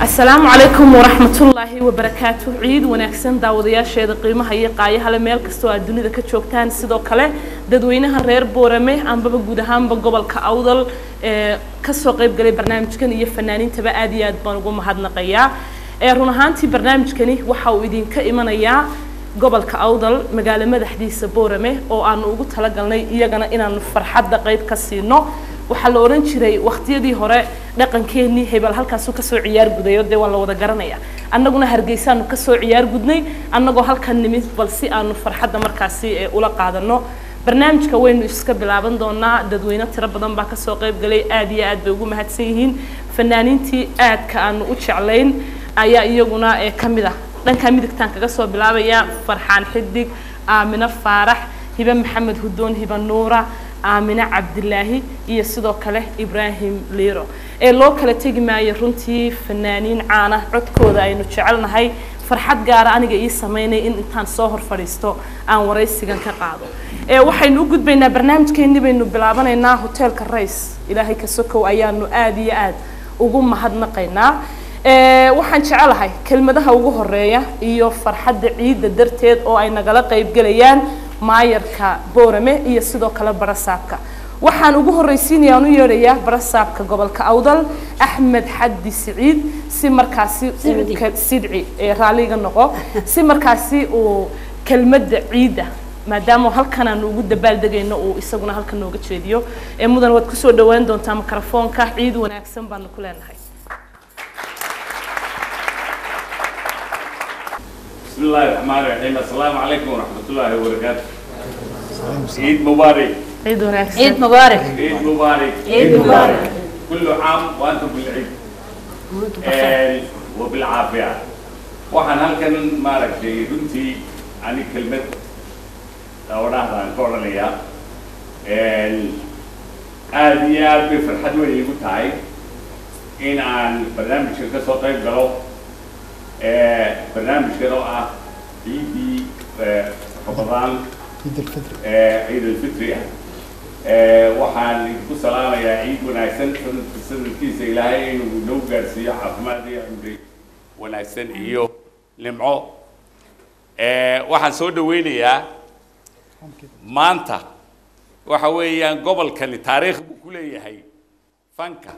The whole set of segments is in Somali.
asalaamu calaykum waraxmatullaahi wabarakaatu ciid wanaagsan daawadayaasheeda qiimaha iyo qaayahale meel kastoo aad dunida ka joogtaan sidoo kale dadweynaha reer boorame ambaba guud ahaanba gobolka awdal ee kasoo qayb galay barnaamijkan iyo fanaaniintaba aad iyo aad baan ugu mahadnaqayaa ee run ahaantii barnaamijkani waxa uu idinka imanayaa gobolka awdal magaalo madaxdiisa boorame oo aanu ugu talagalnay iyagana inaanu farxadda qayb ka siino waxaa la odhan jiray waqtiyadii hore dhaqankeenii hebel halkaasuu kasoo ciyaar gudayo dee waa la wada garanaya annaguna hargeysaanu kasoo ciyaar gudnay annagoo halkan nimid bal si aanu farxadda markaasi ee ula qaadano barnaamijka waynu iska bilaaban doonaa dadweyne tiro badan baa kasoo qayb galay aad iyo aad bay ugu mahadsan yihiin fanaaniintii aadka aanu u jeclayn ayaa iyaguna ee ka mid ah dhankaa midigtaan kaga soo bilaabaya farxaan xidig aamino faarax hibe maxamed hudoon hibe nuura aamine cabdilaahi iyo sidoo kale ibraahim liiro ee loo kala tegi maayo runtii fanaaniin caana codkooda aynu jecelnahay farxad gaara aniga ii samaynay in intaan soo hor fadhiisto aan waraysigan ka qaado ee waxaynu u gudbaynaa barnaamijkeennii baynu bilaabanaynaa hoteelka rays ilaahay ka sokow ayaanu aad iyo aad ugu mahadnaqaynaa waxaan jecelahay kelmadaha ugu horeeya iyo farxadda ciidda darteed oo ay nagala qaybgelayaan maayarka boorame iyo sidoo kale barasaabka waxaan ugu horreysiinaya aan u yeedhayaa barasaabka gobolka awdal axmed xaddi siciid si markaasi uu sidci ee raalliga noqo si markaasi uu kelmadda ciidda maadaama halkan aanu ugu dabaaldegayno uu isaguna halkan nooga jeediyo ee mudan waad kusoo dhawaan doontaa mikrofoonka ciid wanaagsan baanu ku leenahay بسم الله الرحمن الرحيم السلام عليكم ورحمة الله وبركاته عيد مبارك ciid wanaagsan عيد مبارك عيد مبارك عيد مبارك. كل عام وأنتم بالعيد وانتم بخير آه، وبالعافية waxaan halkan maaragtay runtii ani kelmad dhowrahdan ka odhanayaa aada iyo aad bay farxad weyn igu tahay in aan barnaamijkan ka soo qayb galo barnaamijkan oo ah ciidii ramadaan عيد الفطر ee ciid alfitri ah ee waxaan idinku salaamayaa ciid wanaagsan sanadka sanadkiisa ilaahay inuu inoo gaarsiiyo caafimaad iyo cumri wanaagsan iyo nimco ee waxaan soo dhaweynayaa maanta waxa weeyaan gobolkani taariikh buu ku leeyahay fanka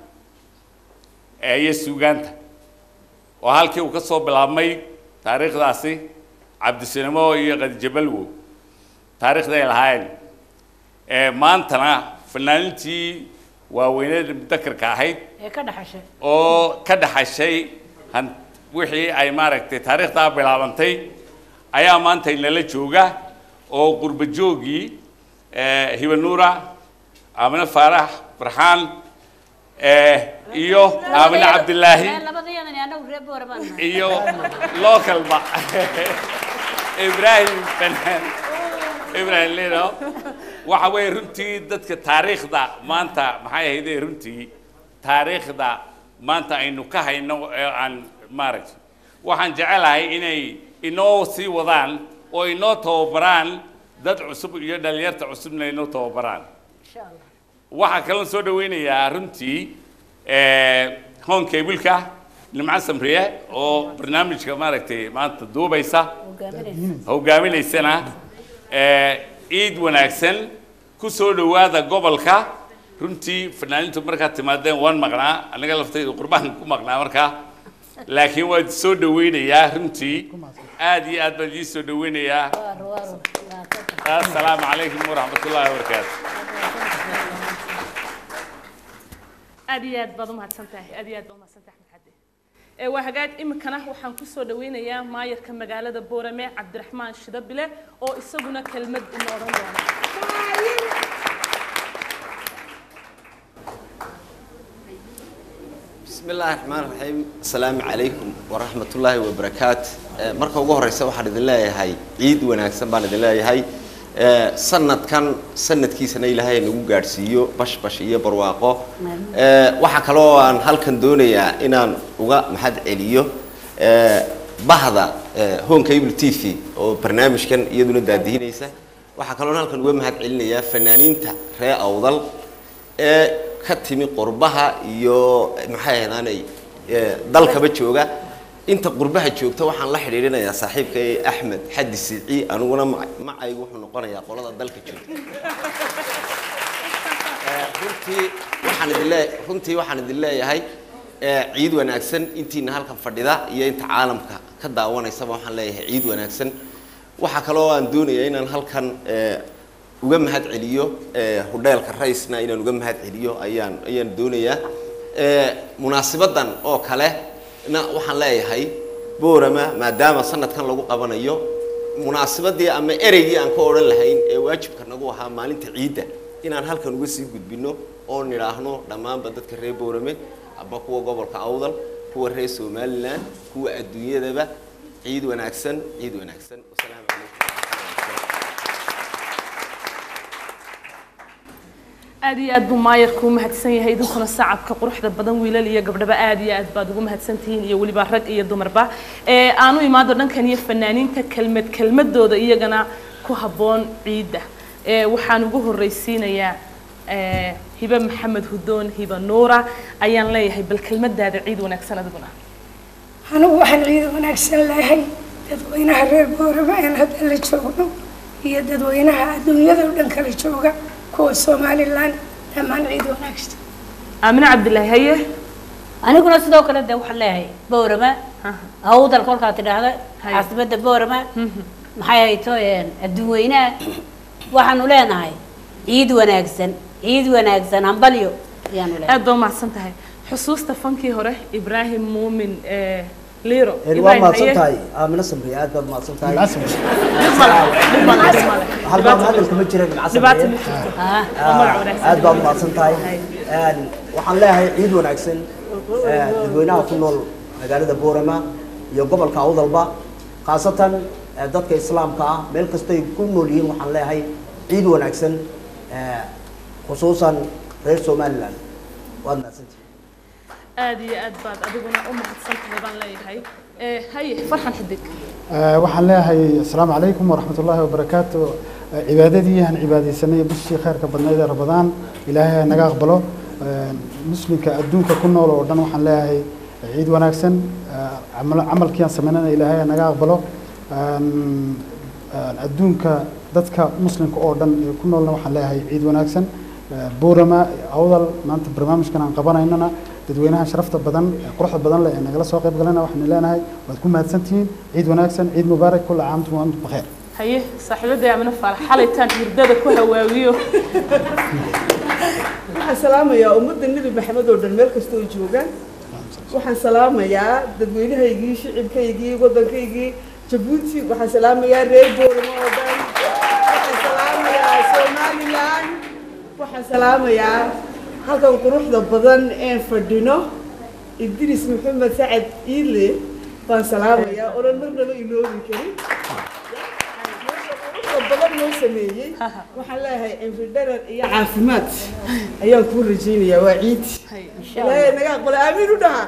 ee iyo suugaanta oo halkii uu ka soo bilaabmay taariikhdaasi cabdisinimo iyo qadijabalwo taariikhday lahaayeen ee maantana fanaaniintii waaweyneed mudakarka ahayd ee ka dhaxashay oo ka dhaxashay han wixii ay maaragtay taariikhdaa bilaabantay ayaa maanta inala jooga oo qurba joogii ee hibanuura aamine faarax farxaan ee iyo aamine cabdilaahi labadayadan anagu reer boora baan nahay iyo localba ibrahim banaan ibrahim lino waxa weeye runtii dadka taariikhda maanta maxay ahaydee runtii taariikhda maanta aynu ka hayno ee aan maaragtay waxaan jecelahay inay inoo sii wadaan oo inoo tababaraan dad cusub iyo dhalinyarta cusubna inoo tababaraan insha allah waxaa kaloo soo dhaweynayaa runtii hon cabulka nimco samriye oo barnaamijka maaragtay maanta duubaysa hogaaminaysa hogaaminaysana ciid wanaagsan ku soo dhowaada gobolka runtii fanaaniintu markaad timaadeen waan maqnaa aniga laftayda qurbaan ku maqnaa markaa laakiin waan soo dhaweynayaa runtii aad iyo aad baan idin soo dhaweynayaa waaro waaro laatata assalaamu calaykum waraxmat ullaahi wabarakaatu aad iyo aad baad umahadsan tahay aad iyo aad baad umahadsan tahay axmed xadde ee waa hagaag iminkana waxaan kusoo dhaweynayaa maayarka magaalada boorame cabdiraxmaan shidabile oo isaguna kelmad ina odhan doona بسم الله الرحمن الرحيم السلام عليكم ورحمة الله وبركاته marka ugu horeysa waxaan idin leeyahay ciid wanaagsan baan idin leeyahay sanadkan sanadkiisana ilaahay nagu gaadhsiiyo bash bash iyo barwaaqo waxaa kaloo aan halkan doonayaa inaan uga mahad celiyo bahda home cable t v oo barnaamijkan iyaduna daadihinaysa waxaa kaloo halkan uga mahad celinayaa fanaaniinta ree awdal ee ka timi qurbaha iyo maxay ahdaanay ee, dalkaba jooga inta qurbaha joogta waxaan la xidhiidhinayaa saaxiibkay axmed xaddi siici aniguna ma- macaygu wuxuu noqonayaa qolada dalka joogta Ee, runtii waxaan idin lee runtii waxaan idin leeyahay ee, ciid wanaagsan intiina halkan fadhida iyo inta caalamka ka daawanaysaba waxaan leeyahay ciid wanaagsan waxaa kaloo aan doonayaa inaan halkan ee, uga mahad celiyo ee, hudheelka raysna inaan uga mahad celiyo ayaan ayaan doonayaa Ee, munaasibadan oo kale na waxaan leeyahay boorama maadaama sanadkan lagu qabanayo munaasibadii ama ereygii aan ka odhan lahayn ee waajibka nagu ahaa maalinta ciidda inaan halkan uga sii gudbino oo nidhaahno dhammaanba dadka reer boorame ama kuwa gobolka awdal kuwa reer somalilan kuwa adduunyadaba ciid wanaagsan ciid wanaagsan wasalaamu calaykum aad iyo aad buu maayarku u mahadsan yahay idinkuna sacabka quruxda badan wiilal iyo gabdhaba aad iyo aad baad ugu mahadsan tihiin iyo weliba rag iyo dumarba ee aanu imaado dhankan iyo fanaaniinta kelmad kelmadooda iyagana ku habboon ciidda ee waxaan ugu horreysiinayaa ee hibe maxamed hudoon hibe nuura ayaan leeyahay bal kelmadaada ciid wanaagsan adiguna anigu waxaan ciid wanaagsan leehay dadweynaha reer boorama aan hadda la joogno iyo dadweynaha adduunyada oo dhan kala jooga kuwa somalilan dhammaan ciid wanaagsan aamine cabdilaahi haye aniguna sidoo kale de waxaan leeyahay boorama awdal kolkaa tidhaahda Hay. caasimada boorama maxay hayto adduun weynaha waxaanu leenahay ciid wanaagsan ciid wanaagsan hambalyo ayaanu leenahay aad baa umahadsan tahay xusuusta fankii hore ibraahim muumin ee liro waa Ibrahim, mahadsan haye. tahay aamina samri aad baad mahadsan tahay Dhib male, dhib male, dhib male. halbaa hadalka ma jira dhinaca dhibaata samriye ma jirto Ah, waa magac wanaagsan aad baad mahadsan tahay Hay. Een, waxaan leeyahay ciid wanaagsan ee, dadweynaha ku nool magaalada boorama iyo gobolka awdalba khaasatan ee, dadka islaamka ah meel kastay ku nool yihiin waxaan leeyahay ciid wanaagsan ee, khusuusan reer somaliland waad mahadsantihi aad iyo aad baad adiguna u mahadsan tahay baan leeyahay ee haye farxan xidig آه، waxaan leeyahay asalaamu calaykum waraxmat ullaahi wabarakaatu آه، cibaadadii aan cibaadaysanay bishii khayrka badnayd ee rabadaan ilaahay ha naga aqbalo آه، muslimka adduunka ku nool oo dhan waxaan leeyahay ciid wanaagsan آه، camal- camalkii aan samaynana ilaahay ha naga aqbalo آم، آه، adduunka dadka muslimka oo dhan ee ku noolna waxaan leeyahay ciid wanaagsan آه، boorama awdal maanta barnaamijkan aan qabanaynana dadweynaha sharafta badan ee quruxda badan leh ee nagala soo qayb galana waxaan leenahay waad ku mahadsantihiin ciid wanaagsan ciid mubaarak kulla caamtum wa antum bakheer haye saaxiibada amina faalax xalaytaan hurdada ku hawaawiyo waxaan salaamayaa ummadda nebi maxamed oo dhan meel kasta oo joogaan waxaan salaamayaa dadweynahaygii shicibkaygii waddankaygii jabuuti waxaan salaamayaa reer booramo oo dhan waxaan salaamayaa somalilan waxaan salaamayaa halkan quruxda badan een fadhino idris maxamed sacad iile baan salaamayaa oonan marnaba iloobi karin quruxda badan noo sameeyey waxaan leeyahay cimri dharar iyo caafimaad ayaan kuu rajaynayaa waa ciid ilaahay naga aqbala aamiin u dhaha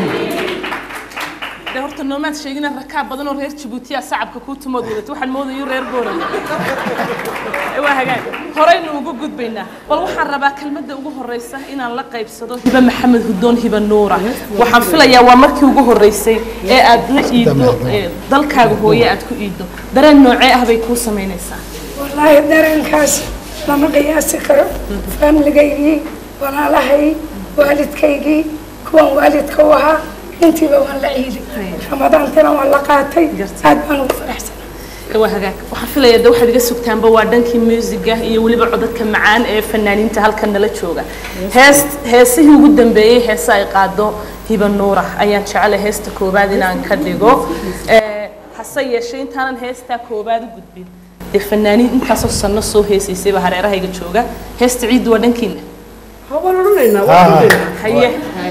de horta noomaad sheegina rakaab badan oo reer jabuutiya sacabka kuu tumood wadata waxaan moodayo reer boorama waa hagaag horeynu ugu gudbaynaa bal waxaan rabaa kelmadda ugu horeysa inaan la qaybsado hiba maxamed hudoon hiba nuura waxaan filayaa waa markii ugu horeysay ee aad la iiddo ee dalkaaga hooye aad ku iiddo dareen noocee ah bay kuu samaynaysaa wallaahi dareenkaas lama qiyaasi karo faamligaygii walaalahay waalidkaygii kuwan waalidka u ahaa intiiba waan la ciiday ramadaantana waan la qaatay aad baan ugu faraxsanaa waa hagaag waxaan filayaa de waxaad iga sugtaanba waa dhankii muusiga iyo weliba codadka macaan ee fanaaniinta halkan nala jooga hees heesihii ugu dambeeyey heese ay qaado hiba nuura ayaan jeclay heesta koowaad inaan ka dhigo Ee, hase yeeshee intaanan heestaa koowaad u gudbin dee fanaaniin intaasoo sanno soo heesaysayba hareerahayga jooga heesta ciiddu waa dhankiina hawaan odhanaynaa waa odhanaynaa haye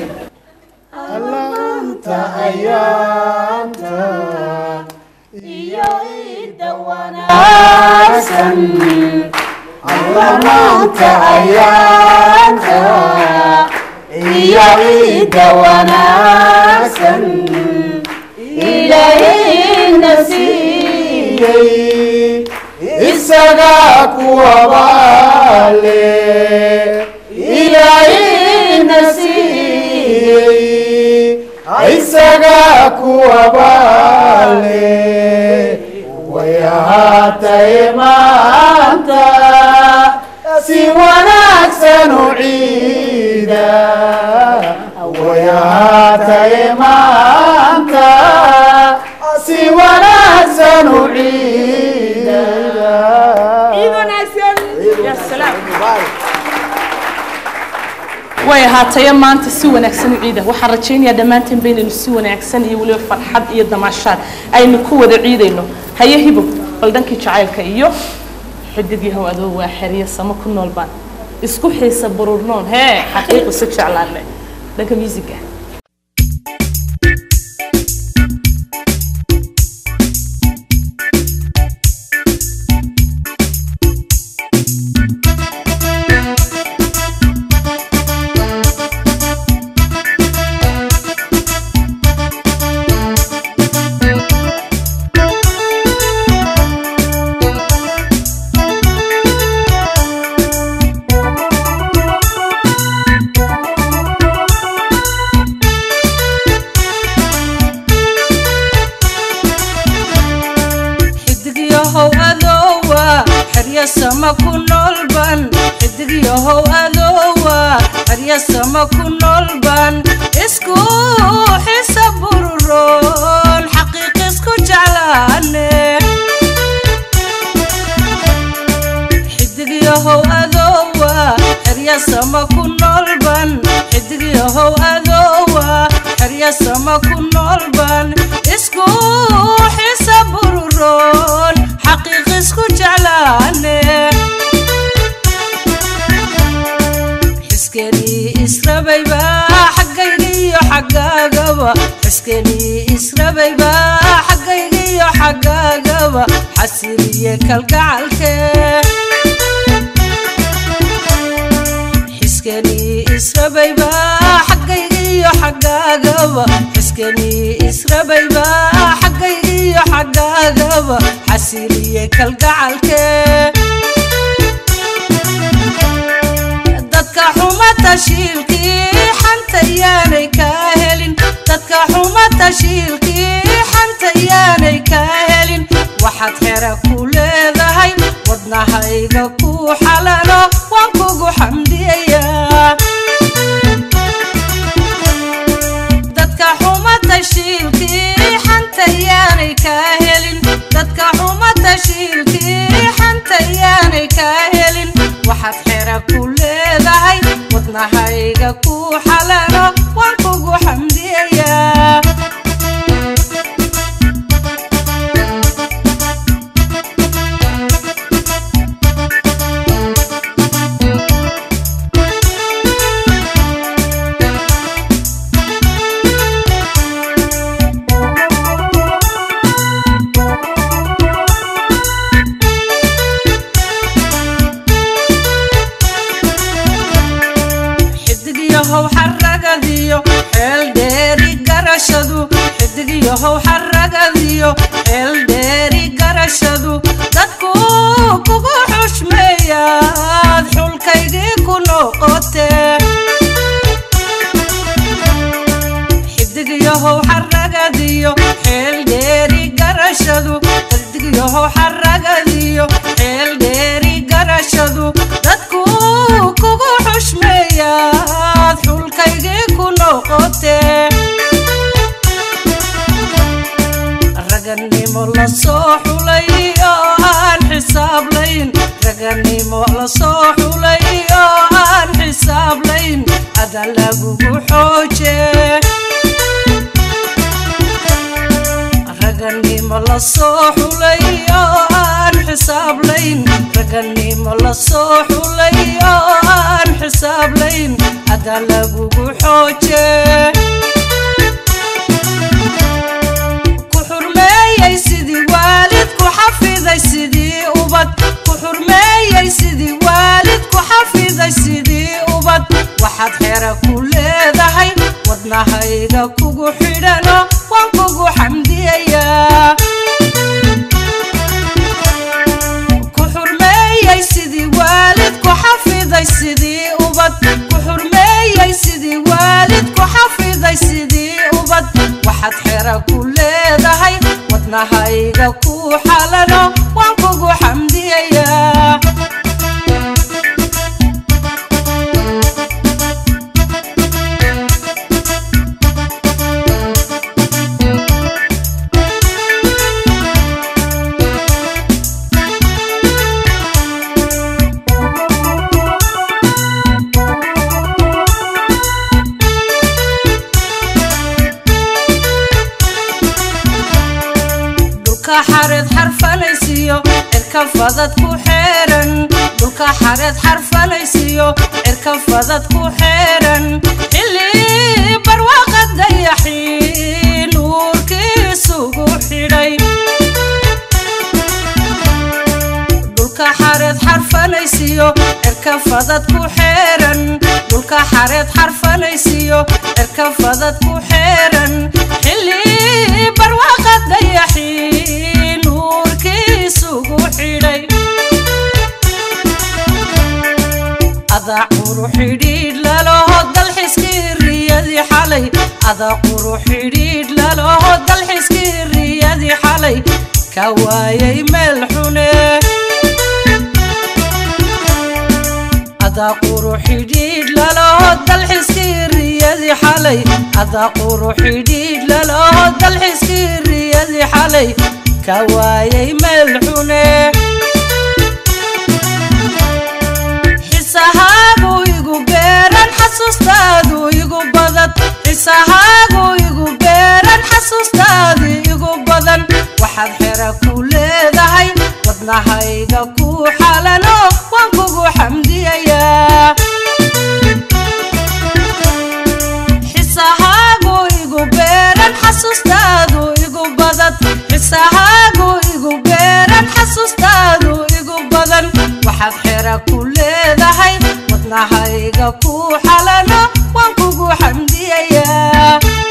isagaa kuwabaale ilaahayna siiyey isaga kuwabaale way ahaatay maanta si wanaagsan u ciida way ahaatay maanta si wanaagsan u ciida يا سلام way ahaataye maanta si wanaagsan u ciida waxaan rajaynayaa dhammaanteen baynaynu si wanaagsan iyo weliba farxad iyo damaashaad aynu ku wada ciidayno haye hibo bal dhankii jacaylka iyo xidig yahow adoo waa xeriye samo ku nool baan isku xiisa bururnoon hee xaqiiqi si jeclaane dhanka musiga xidigyahow adoowa xerya sama ku noolban xidigyahow adoowa xerya sama ku noolban isku xisa bururoon xaqiiq isku jeclaane xidigyahow adoowa xerya sama ku noolban xidigyahow adoowa xerya sama ku noolban isku xisa bururoon xaqiiq isku jeclaane xiskenii israbayba xaggayga iyo xaggaagaba xiskenii israbayba xaggayga iyo xaggaagaba xasiliye kalgacalke xiskenii israbayba xaggayga iyo xaggaagaba xiskenii israbayba xaggayga iyo xaggaagaba xasiliye kalgacalke dadka xuma tashiilkii xanta yaanay kaa helin dadka xuma tashiilkii xanta yaanay kaa helin waxaad xera ku leedahay wadnahayga ku xalalo waan kugu xamdiyayaa dadka xuma tashiilkii xanta yaanay kaa helin dadka xuma tashiilkii xanta yaanay kaa helin waxaad xera ku leedahay wadnahayga ku xalalo waan kugu xamdiyayaa xidigyahow xaragadiyo xeel dheeri garashadu xidigyahow xaragadiyo xeel dheeri garashadu dadku kugu xushmeeyaad xulkaygii ku noqote xidigyahow xaragadiyo xeel dheeri garashadu xidigyahow xaragadiyo xeel dheeri garashadu dadku kugu xushmeeyaad xulkaygii ku noqote raganimo la soo xulay oo aan xisaablayn raganimo la soo xulay oo aan xisaablayn ada lagugu xooje raganimo la soo xulay oo aan xisaablayn raganimo la soo xulay oo aan xisaablayn ada lagugu xooje ku xurmeeyey sidii waalid ku xafiday sidii ubad ku xurmeeyey sidii waalid ku xafiday sidii ubad waxaad xera ku leedahay wadnahayga kugu xidhano waan kugu xamdiyayaa ku xurmeeyey sidii waalid ku xafiday sidii ubad ku xurmeeyey sidii waalid ku xafiday sidii ubad wadnahayga ku xalano waan kugu xamdiyayaa dhulka xareed xarfalaysiyo cirka fadad ku xeeran dhulka xareed xarfalaysiyo cirka fadad ku xeeran xilli barwaaqa dayaxii nuurkiisugu xidhay dhulka xareed xarfalaysiyo cirka fadad ku xeeran dhulka xareed xarfalaysiyo cirka fadad ku xeeran xilli barwaaqa dayaxii nuurkiisugu xidhay adaa quru xidhiidh laloho dalxiskii riyadii xalay adaa quru xidhiidh laloho dalxiskii riyadii xalay ka waayay meel xune adaa quru xidhiidh laloho dalxiskii riyadii xalay adaa quru xidhiidh laloho dalxiskii riyadii xalay ka waayay meel xune xisahaagu igu beeran xasuustaadu igu badan xisahaagu igu beeran xasuustaadu igu badan waxaad xera ku leedahay wadnahayga ku xalano waan kugu xamdiyayaa xisahaagu igu beeran xasuustaadu igu badan xisahaagu igu beeran xasuustaadu igu badan waxaad xera ku leedahay wadnahayga ku xalano waan kugu xamdiyayaa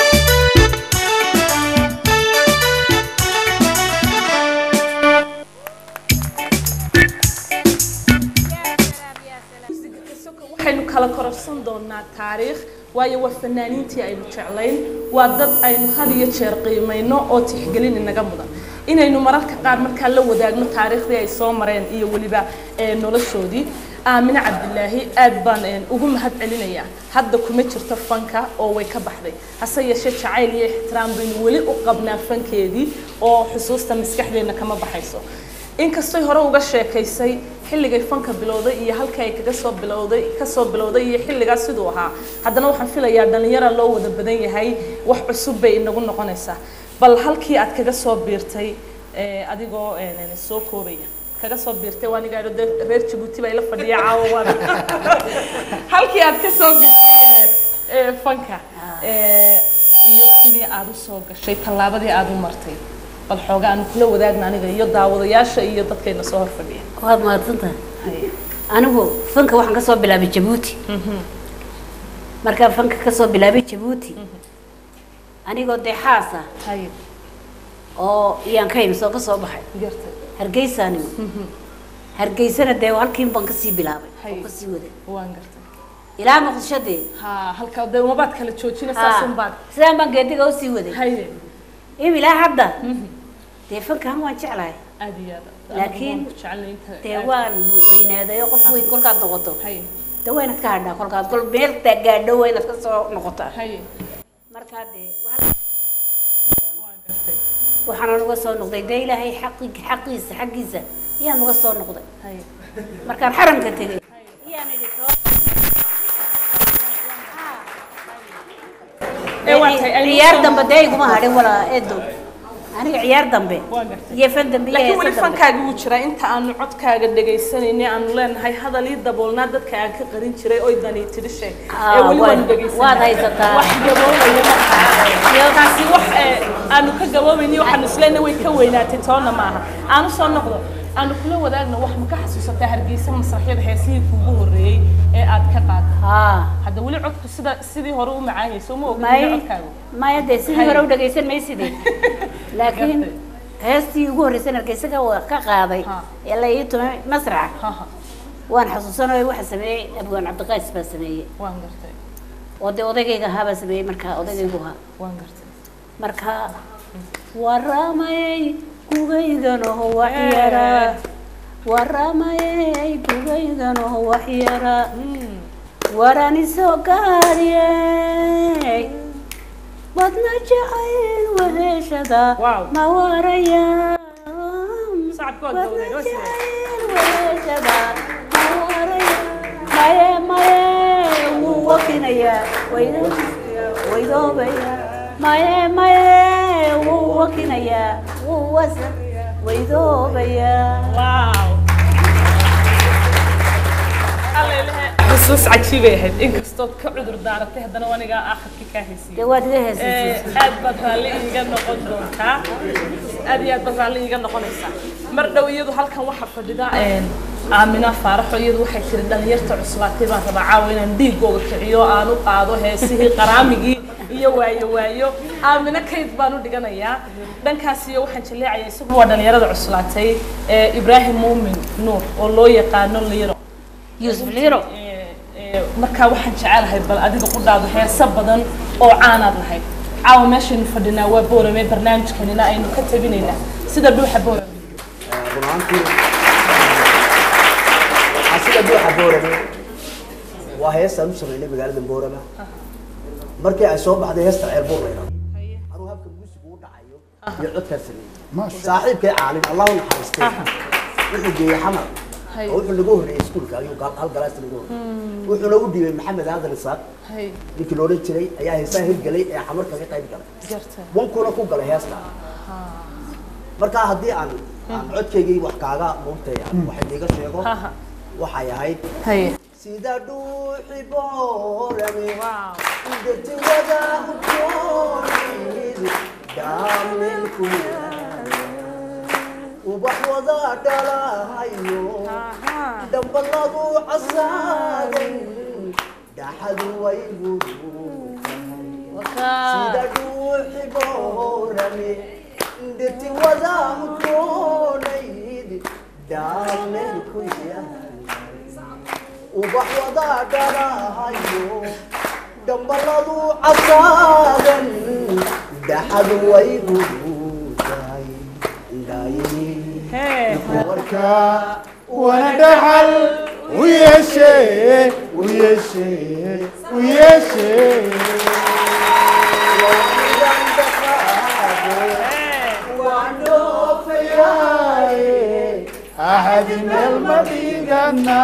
waxaynu kala kororsan doonaa taariikh waayo waa fanaaniintii aynu jeclayn waa dad aynu had iyo jeer qiimayno oo tixgelin inaga mudan inaynu mararka qaar markaa la wadaagno taariikhdii ay soo mareen iyo weliba ee, noloshoodii aamine cabdilaahi aad baan een, ugu mahad celinayaa hadda kuma jirto fanka oo way ka baxday hase yeeshee jacayl iyo ixtiraam baynu weli u qabnaa fankeedii oo xusuusta maskaxdeenna kama baxayso inkastoy hore uga sheekaysay xilligay fanka bilowday iyo halkii ay kaga soo bilowday kasoo bilowday iyo xilligaas siduu ahaa haddana waxaan filayaa dhalinyara loo wada badan yahay wax cusub bay inagu noqonaysaa bal halkii aad kaga soo biirtay ee, adigoo een, soo koobaya kaga soo biirtay waa aniga idho dee reer jabuuti baa ila fadhiya caawa waan halkii aad ka soo gashay ee, ee, fanka ee, iyo sidii aad u soo gashay tallaabadii aad u martay bal xooga aan kula wadaagna aniga iyo daawadayaasha iyo dadkayna soo hor fadhiya waad mahadsantahay Haye. anigu fanka waxaan kasoo bilaabay jabuuti markaan fanka kasoo bilaabay jabuuti anigoo dee xaas ah haye oo iyaan ka imsoo ka soo baxay gartay hargeysaanimo hargeysana dee halkiin baan kasii bilaabay Haye. oo kasii waday waan gartay ilaa muqdisho dee ha halka dee mabaad kala joojina saasun baad sidaan baan geediga usii waday haye im ilaa hadda dee fankan waan jeclahay aad iyo aad Laakiin Anigu waan ku jecelnahay inta dee aad- waan weynaaday oo qof weyn kolkaad noqoto haye dee waa inaad ka hadhaa kolkaad kol meel taa gaadho waa inaad kasoo noqotaa haye markaa dee waan gartay waxaan uga soo noqday dee ilaahay xaqi xaqiisa xaggiisa ayaan uga soo noqday haye markaan xaramka tegay ayaan idhi too ee waa tahay aynu ciyaar soo- dambe dee iguma hadhin walaa eedo aniga ciyaar dambe Waan gartay. iyo fan dambe iyo laakiin weli heesa dambe fankaaga wuu jiraa inta aanu codkaaga dhagaysanaynay aanu leenahay hadal ii daboolnaa dadka aan ka qarin jiray oy dani tidhi sheeg Ah, ee weli waad- waanu dhagaysanaa waad haysataa. wax gaboobaya markaa taasi wax ee, aanu ka gaboobayni waxaanu isleenahay way ka weynaatay toona maaha aanu soo noqdo aanu kula wadaagno wax ma ka xasuusataa hargeysa masraxyada heesihii kuugu horreeyey ee aad ka qaaday haa hadda weli codku sida sidii hore u macaanayso ma ogin may codkaagu maya dee sidii Hay. hore u dhagaysan mayside laakiin Gartay. heestii ugu horreysay hargeysaga waa ka qaaday Ha. ee la ii tumay masraxa ha ha waan xasuusanayo waxa sameeyey abwaan cabdiqays baa sameeyey waan gartay oo dee odaygayga ahaa baa sameeyey markaa odaygaygu ahaa waan gartay marka waramayay gugaydanoho waxyara waramayay gugaydanoho waxyara waranisoo gaadhiyey badna jacayl weheshada Wow. ma waraya Sacabka waa dawlad, waa sidee? weheshada ma waraya maye maye wuu wakinayaa waydo- waydoobaya maye maye wuu wakinayaa wuu wasa waydoobaya Wow. Allailahe, xusuus cajiibay ahayd inkastood ka cudur daaratay haddana wanigaa aakhirkii kaa haysiiyey dee waad iga Eh, heesaysiisa aad baad raalli iiga noqon doontaa aad iyo aad baad raalli iiga noqonaysaa mar dhow iyadu halkan waxaa fadhida aamina faaraxo iyadu waxay tiri dhalinyarta cuslaatay baan rabaa caawa inaan dhiigooga kiciyo aan u qaado heesihii qaraamigii iyo waayo waayo aamina kayd baan u dhiganayaa dhankaas iyo waxaan jaleecaya isagu waa dhalinyarada cuslaatay ee ibraahim muumin nuur oo loo yaqaano liiro yuusuf liiro Ee, markaa waxaan jecelahay bal adiga ku dhaado heeso badan oo caanaad lahayd caawa meeshaynu fadhinaa waa boorame barnaamijkanina aynu ka tabinaynaa sida dhuuxa boorame run ahaantii asida buuxa boorame waa heestaan u sameynay magaalada boorama markii ay soo baxday heesta ceelbuur layidhahdo anuu habka muusigu u dhacayo iyo codkaa sameeyey maasha saaxiibkay caalin allah u naxariistay wuxuu geeyey xamar Hay. oo wuxuu nagu horreeyey iskuulka ayuu gal- hal galaasta nagu horreeyey wuxuuna u dhiibay maxamed aadan isaaq hay ninkii la odhan jiray ayaa heesaha hirgelay ee xamar kaga qayb galay jarta wankuna ku galay heesta markaa haddii aan aan codkaygii wax kaaga muugtay aan wax idiga sheego haha waxay ahayd haye sida dhuuxi boorame wow dhirti wada udgoonid dhaamelku ubax wada dhalahayo aha dhambaladu casaaday dhaxadu way guduutahay sida dhuuxi boorame dhirti wada udgoonayd dhaamelku yahay ubax wada dhalahayo dhambaladu casaadan dhaxadu way guduutahay ndaayi hee warka wana dhaxal u yeeshee u yeeshee u yeeshee axadi meel ma dhigana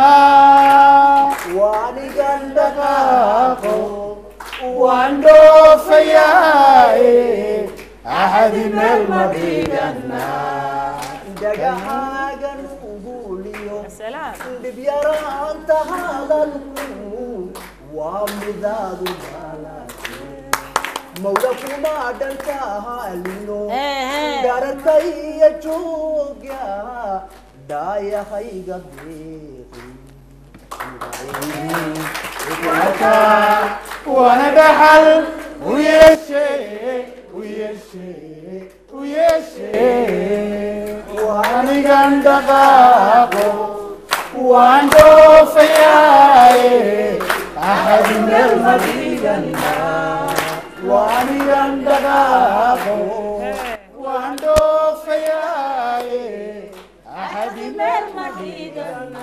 waanigan dhaqaaqo waan dhoofayaaye axadi meel ma dhigana dhagaxaagan uguliyo salaam dhibyaraanta hadalku waa midaadu dhalaate mawda kuma dhankaalino dharataya jooga dhaayahayga beeqi warka wana dhaxal u yeeshee u yeeshee u yeeshee anigan dhaqaaqo waan dhoofayaaye axadi meel ma dhigana waanigan dhaqaaqo waan dhoofayaaye axadi meel ma dhigana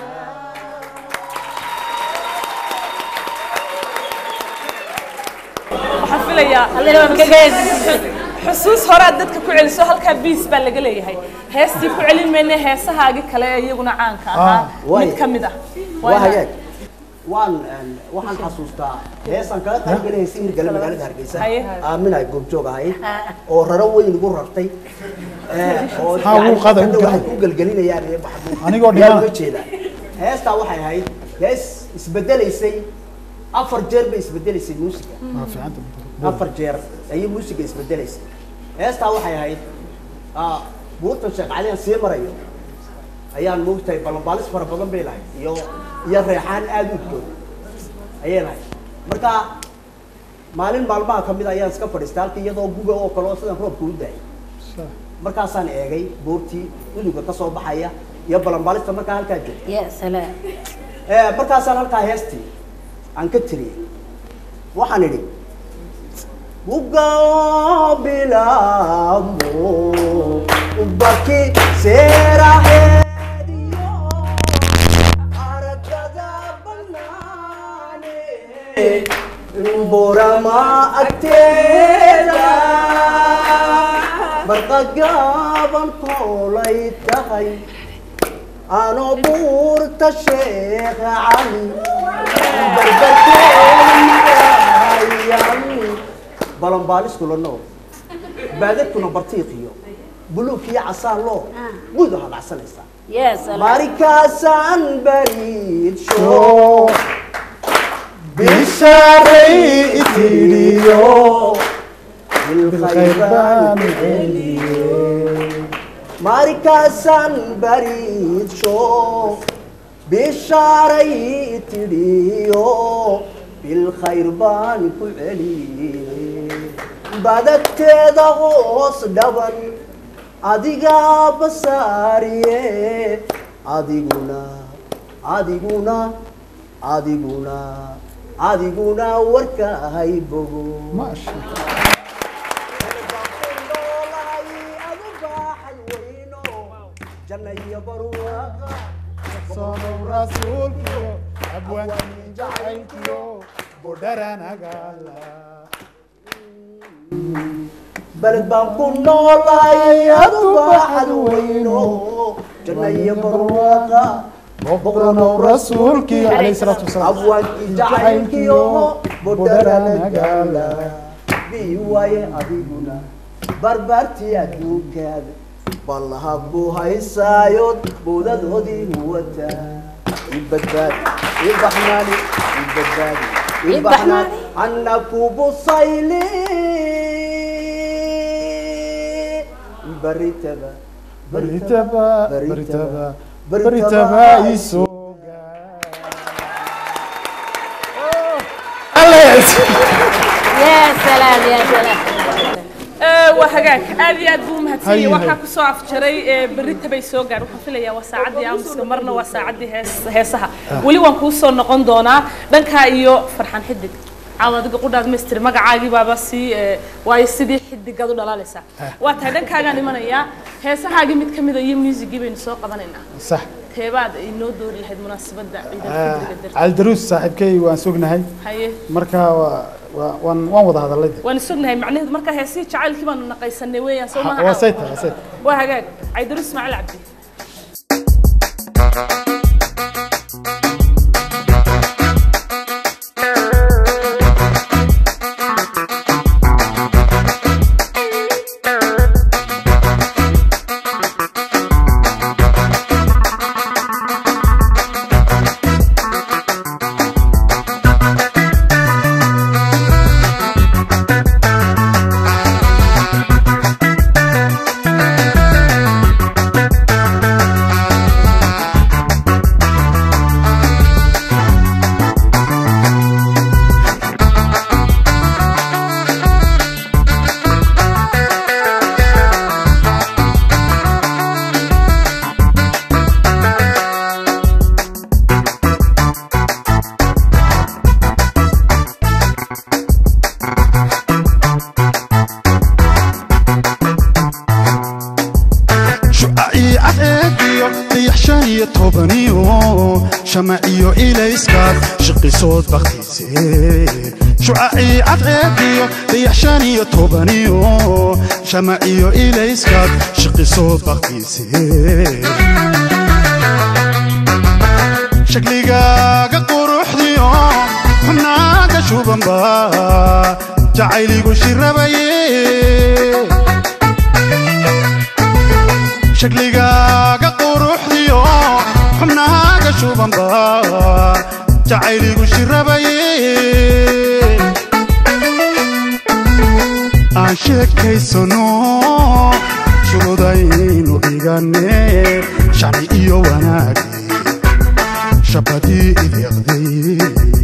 waxaan filayaa xusuus hore aad dadka ku celiso halkaa biis baa laga leeyahay heestii ku celin mayne heesahaagi kale ee iyaguna caanka ahaa waay. mid ka mid ah waa hagaag waan een, waxaan xasuustaa heesaan kaga qaybgalay si hirgale magaalada hargeysa Haye. aaminay goobjoog ahayd oo raro weyn igu rartay ee, oo Ha, wuu qaada, yani wuu waxay qaada. ku gelgelinayaan iyo wax- Anigoo yaa dhimana. uga jeeda heestaa waxay ahayd hees isbedelaysay afar jeer bay isbedelaysay muusiga waa fiicanta afar jeer ayay muusiga isbedelaysay heestaa waxay ahayd ah, buurtan sheekh caliyan sii marayo ayaan moogtahay ballanbaalis fara badan bay lahayd iyo iyo reexaan aada u udgoon ayay lahayd marka maalin maalmaha ka mid ayaan iska fadhiistay halka iyadoo guga oo kale oo sidan roobka u daayay markaasaan eegay buurtii uduga ka soo baxaya iyo ballanbaalista markaa halkaa joogta ya salaam Eh, markaasaan halkaa heestii aan ka tiriyey waxaan idhi ugao bilaamo ubaki seeraheediyo aragada banaane borama agteeda barqagaaban koolay tahay ano buurta sheekh cali barbarkeedayan balanbaaliskula noo baadadkuna bartiiqiyo buluugkiyo casaan loo gudu hadhacsanaysaa yes markaasaan bariidsho bishaaray itiriyo bilkhayr baan celiye markaasaan bariidsho bishaaray tidhiyo bilkhayr baan ku celiye badagteeda hoos dhaban adigaa basaariye adiguna adiguna adiguna adiguna warka hay bogo maasha jannaiyo barwaaqa soonow rasuulkiyo abwaanin jacaylkiyo budharanagaala baled baan ku noolahay adu baaxad weyno jannaiyo barwaaqa boqoranow rasuulkii calayhi salaatu wasalaam abwaankii jacaylkiyo budharanagaala bii waaye adiguna barbaartii adduunkaada ballaha ku haysaayood bowdadoodii huwataa ibadbaadi ibaxnaani ibadbaadi ibaxnaan anakubusayli baritaba baritaba baritaba baritaba baritaba isoo يا سلام يا سلام Ee, waa hagaag aad iyo aad buu umahadsan yahay Haye, waxaa haye. kusoo afjaray ee, berrita bay soo gaar waxaan filayaa waa saacaddii aamuska marna waa saacaddii hees- heesaha weli waan kuu soo noqon doonaa dhankaa iyo farxan xidig caawa adiga qudhaad maystiri magacaagii baaba sii ee, waayo sidii xidigaad u dhalaalaysaa waa tahay dhankaagaan imanayaa heesahaagii mid ka mida iyo muusigii baynu soo qabanaynaa sax teebaad inoo doori lahayd munaasabadda ciidal fidriga darteed caldaruus saaxiibkay waan sognahay haye marka waa waa waan waan wada hadalay waan sugnahay macnaheedu markaa heesihii jacaylkii baanu naqaysanay weeyaan soo waa maha sayta waa sayta waa hagaag caydaruus ismaaciil cabdi shucacii cadeediyo dayax shan iyo tobaniyo shamaciyo ilayskaad shiqisood baktiise shucacii cadeediyo dayax shan iyo tobaniyo shamaciyo ilayskaad shiqisood baktiise shakligaaga quruxdiyo xunaaga shubanba jacayligu shirabaye shakligaaga quruxdiyo xubnahaaga shubanba jacayligu shirabaye aan sheekaysano shurudaynu dhigane shacni iyo wanaagi shabadii ideeqday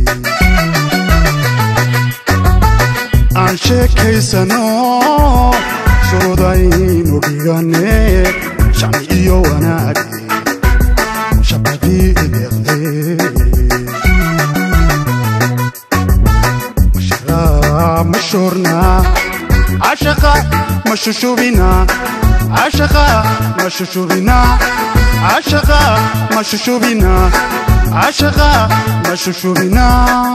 aan sheekaysano shurudaynu dhigane shacni iyo wanaagi shabadii ideeqday mashraa شورنا عشقا مششوبنا عشقا مششوبنا عشقا مششوبنا عشقا مششوبنا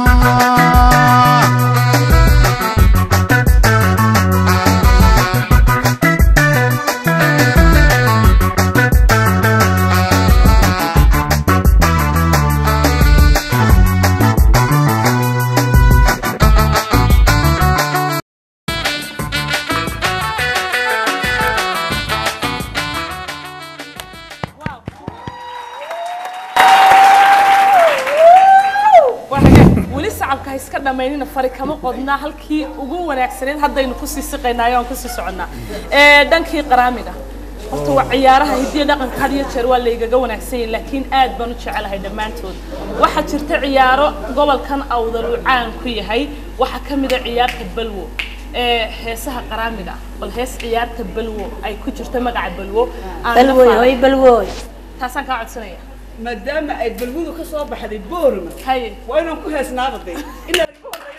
weli sacabka ha iska dhammaynina fari kama qodnaa halkii ugu wanaagsaneed haddaynu kusii siqaynaayo aan kusii soconnaa Ee, dhankii qaraamiga horta waa ciyaaraha hidiya dhaqanka had iyo jeer waa laygaga wanaagsan yahay laakiin aad baan u jecelahay dhammaantood waxaa jirta ciyaaro gobolkan awdal uu caan ku yahay waxaa ka mid a ciyaarta balwo ee heesaha qaraamiga ah bal hees ciyaarta balwo ay ku jirto magaca balwo aan la balwoy faarin. hoy balwoy taasaan kaa codsanaya maadaama ay balwadu ka soo baxday boorma haye waa inaan ku heesnaaba de ilaa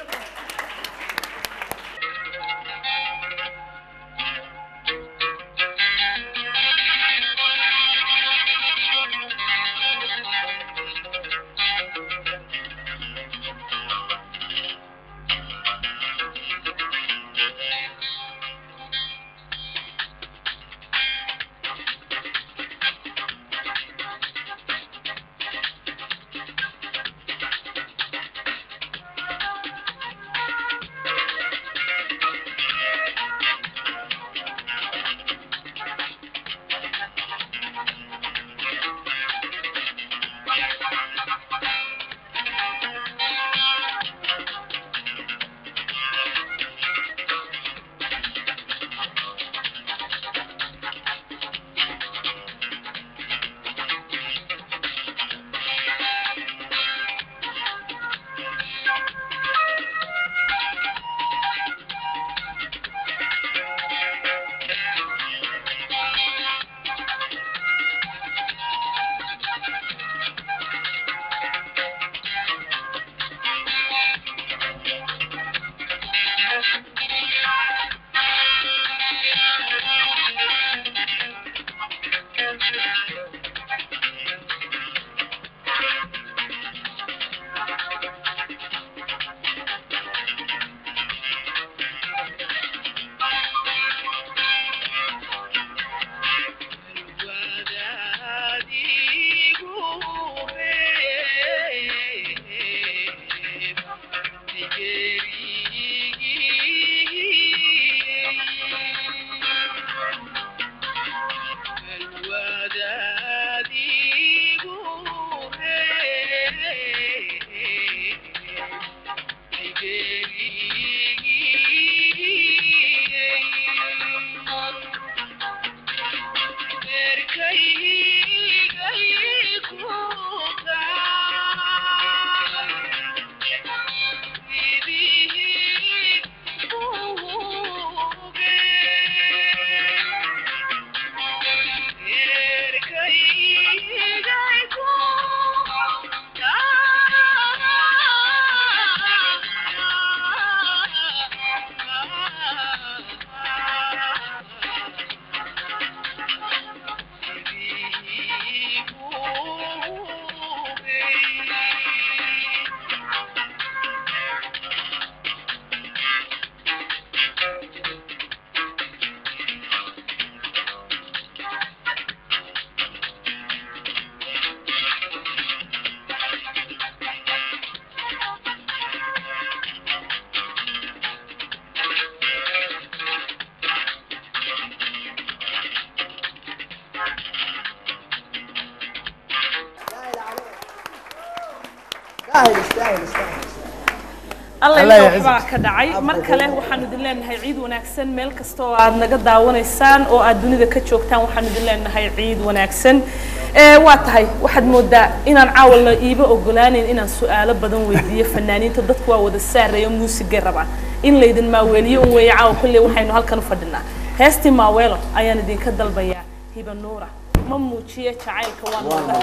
alla Allah ila ya waxbaa ka dhacay mar kale waxaanu idin leenahay ciid wanaagsan meel kasta oo aad naga daawanaysaan oo aad dunida ka joogtaan waxaanu idin leenahay ciid wanaagsan ee waa tahay waxaad moodaa inaan caawa la iiba ogolaaneyn inaan su-aalo badan weydiiyo fanaaniinta dadku waa wada saareeyo muusigay rabaan in laydin maaweeliyo un weeye caawa kolley waxaynu halkan u fadhinaa heestii maaweelo ayaan idinka dalbayaa hiba nuura ma muujiye jacaylka waan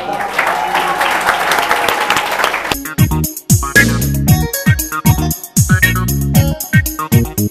wadahayaa Thank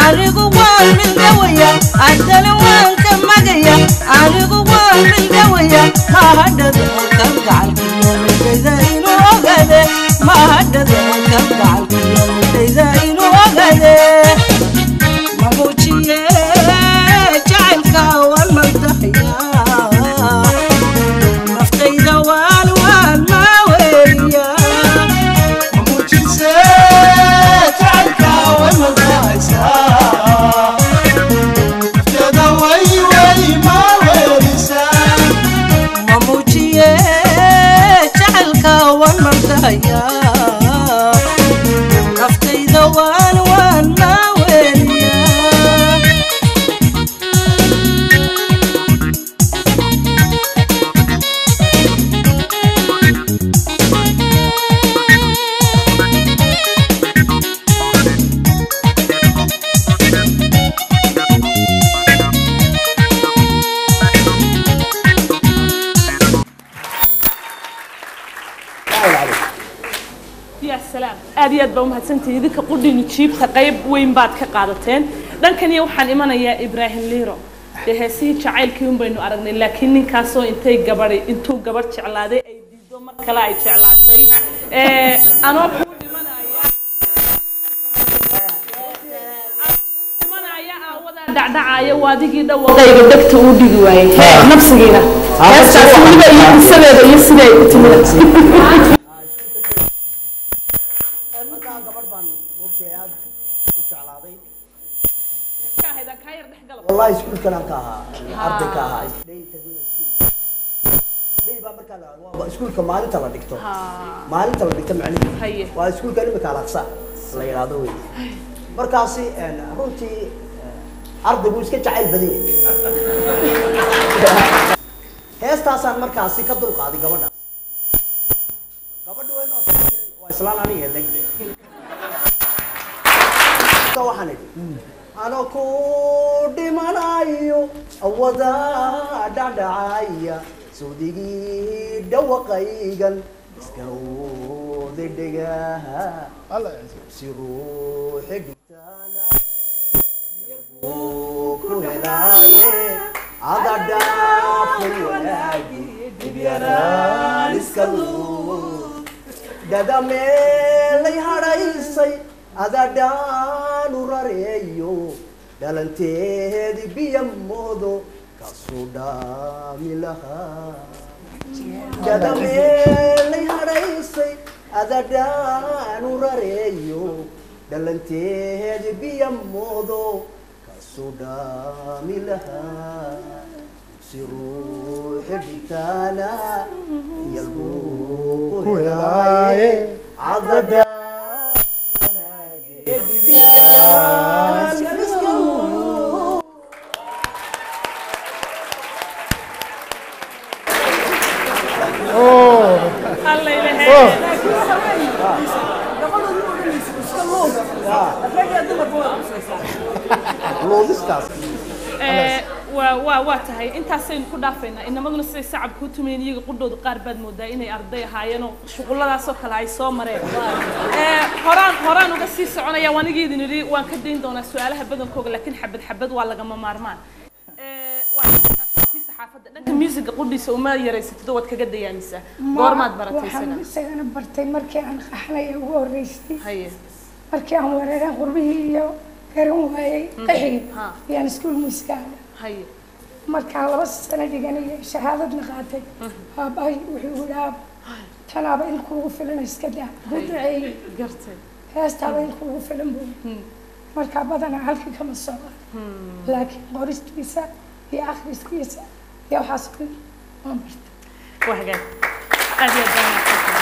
anigu waan mildhawaya haddana waan ka magaya anigu waan mildhawaya mahadhada kalgacalkiyo midhayda inuu ogade mahadhada kalgacalkiyo midhayda inuu ogade mamuujiye jacaylka waan maldahaya naftayda waan waan maaweliya mamuujiye jacaylka waan maldahaya naftayda waan waan maaweliya يا سلام aad iyo aad baa umahadsantihi idinka qudhinu jiibta qayb weyn baad ka qaadateen dhankaniyo waxaan imanayaa ibraahim liiro dee heesihii jacaylkii un baynu aragnay laakiin ninkaasoo intay gabadhay intuu gabadh jeclaaday ay diido mar kale ay jeclaatay Eh, anoo kuu dhimanaya dhimanaya aawadaa dhacdhacaya waadigii dhawaqayga dhegta uu dhigi waayey nafsigiina heestaas weliba iyo qisadeeda iyo siday u timid markaa gabadh baan moogtay aad u jeclaaday wallahi iskuulkan aan ka ahaa arday ka ahaa Day Kaduna School. Day baa markaa la- waa iskuulka maalinta la dhigto maalinta la dhigto macnihi waa iskuulka imika alaqsa la yidhaahdo wey markaasi een, runtii eh, ardaygu iska jacayl badan yahay heestaasaan markaasi ka dulqaaday gabadhaas gabadha way noo socotay waa islaan aniga legde Marka waxaan idhi ano ku dhimanayo awada dhacdhacaya sawdigii dhawaqaygan iska wada dhegaha si ruuxi dhigtaana uu ku helaaye ada dhaafay wanaagi dibyaraan iska luud dada meelay hadhaysay adadhaanu rareeyo dhalanteedi biya moodo kasu dhaami lahaa dada meelay hadhaysay adadhaanu rareeyo dhalanteedi biya moodo kasu dhaami lahaa si ruuxi dhigtaana yalbuu ku helaaye cadada Eh, waa waa waa tahay intaasaynu ku dhaafaynaa inamaduna siday sacabka u tumayeen iyaga qudhooda qaar baad moodaa inay arday ahaayeenoo shuqulladaasoo kale ay soo mareen Eh, horaan horaan uga sii soconaya waan igeedin idhi waan ka dayn doonaa su-aalaha badankooga laakiin xabad xabad waa lagama maarmaan Eh, waa tii saxaafadda dhanka musiga qudhiisa uma yaraysatid oo waad kaga dayaamisaa goormaad baratay waxaan isaga isagana bartay markii aan qaxnaya ugu horreysay haye markii aan weerareen qurbihii iyo garan waayey qaxii ha. ayaan iskuul muusikaaga haye markaan laba sano dhiganaya shahaadadna qaatay aabahay wuxuu igu dhaab tanaaba in kuugu filan iska daa ku duceeyey gartay heestaaba in kuugu filan buu markaa badanaa halkii kama socda laakiin qoristiisa iyo akhriskiisa iyo waxaas ku waan bartay waa hagaag aad iyo aad baan mahadsantahay.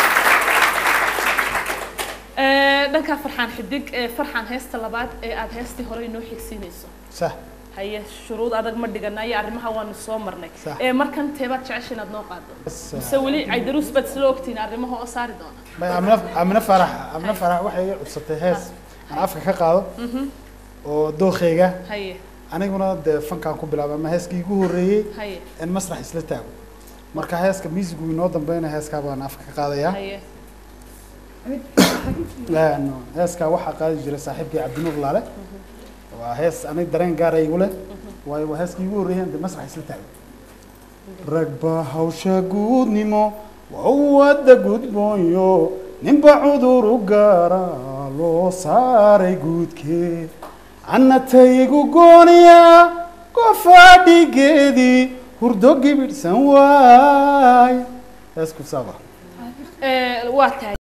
Eh, dhankaa farxaan xidig ee farxaan heesta labaad ee aad heestii hore inoo xigsiinayso صح haye shuruud adag ma dhiganayo arrimaha waanu soo marnay Sax. ee markan teebaad jecesha inaad noo qaado بس mise weli caydaruus baad isla ogtiin arrimaha oo saari doona amna amna farax amna farax waxay iga cusubtay hees aan afka ka qaado Mhm. oo dookhayga haye aniguna dee fankaan ku bilaabay ama heeskii igu horreeyey haye in masrax isla taago marka heeska musigu inoo dambeynaya heeskaa baan afka ka qaadayaa haye Een, heeskaa waxaa qaadi jiray saaxiibkii cabdinuur laale waa hees anig dareen gaara igu leh waayo waa heeskii igu horreeyay de masrax isla taagay rag baa hawsha guudnimo waa wadda gudboonyo ninba cudur u gaara loo saaray guudkeed annataygu gooniya gofaadhigeedii hurdo gibidhsan waay heesku saaba waa tahay